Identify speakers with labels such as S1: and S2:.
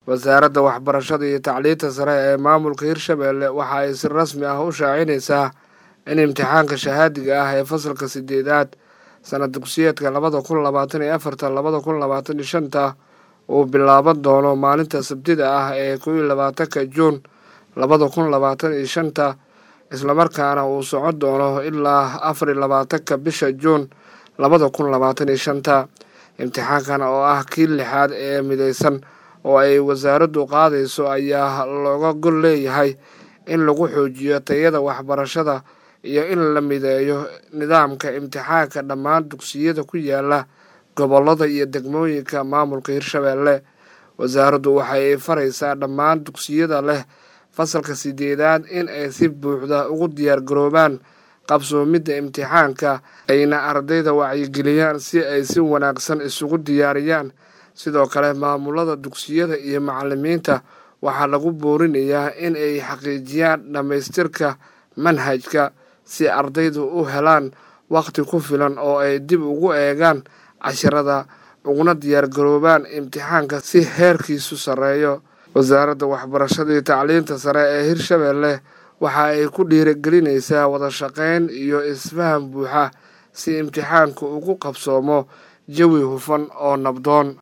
S1: wasaaradda waxbarashada iyo tacliinta sare ee maamulka hirshabeelle waxa ay si rasmi ah u shaacinaysaa in imtixaanka shahaadiga ah ee fasalka sideedaad sanad dugsiyeedka labada kun labaatan iyo afarta labada kun labaatan iyo shanta uu bilaaban doono maalinta sabtida ah ee kow iyo labaatanka juun labada kun labaatan iyo shanta islamarkaana uu socon doono ilaa afar iyo labaatanka bisha juun labada kun labaatan iyo shanta imtixaankan oo ah kii lixaad ee mideysan oo ay wasaaraddu qaadayso ayaa looga gol leeyahay in lagu xoojiyo tayada waxbarashada iyo in la mideeyo nidaamka imtixaanka dhammaan dugsiyada ku yaala gobollada iyo degmooyinka maamulka hirshabeelle wasaaraddu waxay faraysaa dhammaan dugsiyada leh fasalka sideedaad in ay si buuxda ugu diyaar garoobaan qabsoomidda imtixaanka ayna ardayda wacyigeliyaan si ay si wanaagsan isugu diyaariyaan sidoo kale maamulada dugsiyada iyo macalimiinta waxaa lagu boorinayaa in ay xaqiijiyaan dhammaystirka manhajka si ardaydu u helaan wakhti ku filan oo ay dib ugu eegaan cashirada uguna diyaar garoobaan imtixaanka si heerkiisu sarreeyo wasaaradda waxbarashada iyo tacliinta sare ee hirshabeelle waxa ay ku dhiirigelinaysaa wada shaqayn iyo isfaham buuxa si imtixaanku ugu qabsoomo jawi hufan oo nabdoon